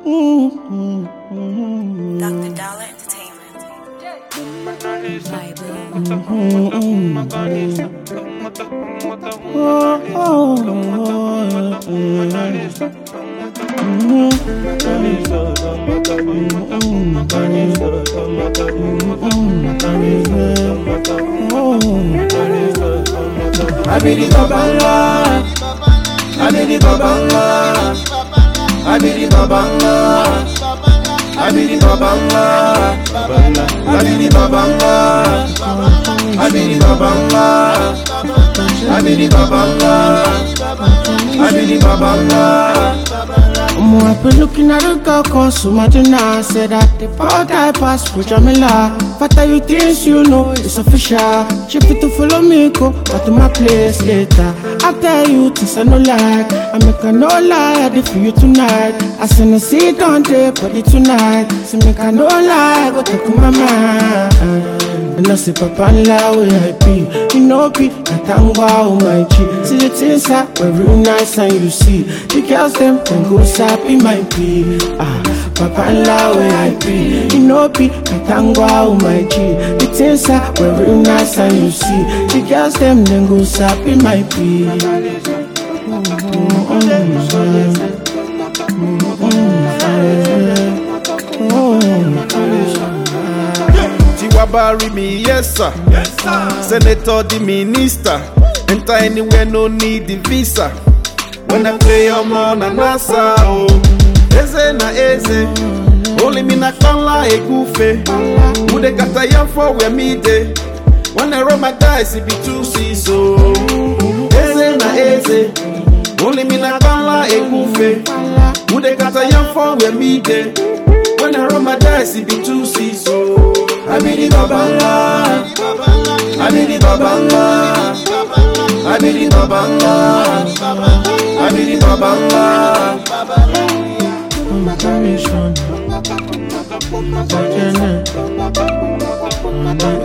Dr. Dollar Entertainment. Bible. I be the babala, I be the babala, I be the babala, I be the babala, I be the babala, I be the babala, I be the babala, I be the babala. Omo, I've been looking at the girl called Sumadina Said that the power type pass for Jamila Fatter you things you know, it's official She fit to follow me, go back to my place later I tell you things I no like I make a no lie, I did for you tonight I send a seat on the body tonight So make a no lie, go talk to my mind and I say, Papa, la way I be. You know, be a tangwa on my cheek. See the things that were real nice and you see. The girls, them, then go sappy my be. Ah, Papa, la way I be. You know, be a tangwa on my cheek. The things that were real nice and you see. The girls, them, then go sappy my be. Tiwa bury me, yes sir. Senator, the minister. Enter anywhere, no need the visa. When I play, I'm on a NASA. Oh, eze na eze. Only me na kanla e gufe. Mude kata yam for where me dey. When I roll my dice, it be two C's. So, eze na eze. Only me na kanla e gufe. Mude kata yam for where me dey. When I roll my dice, it be two C's. So, I be the babala. I be the babala. I be the babala. I be the babala. My permission. My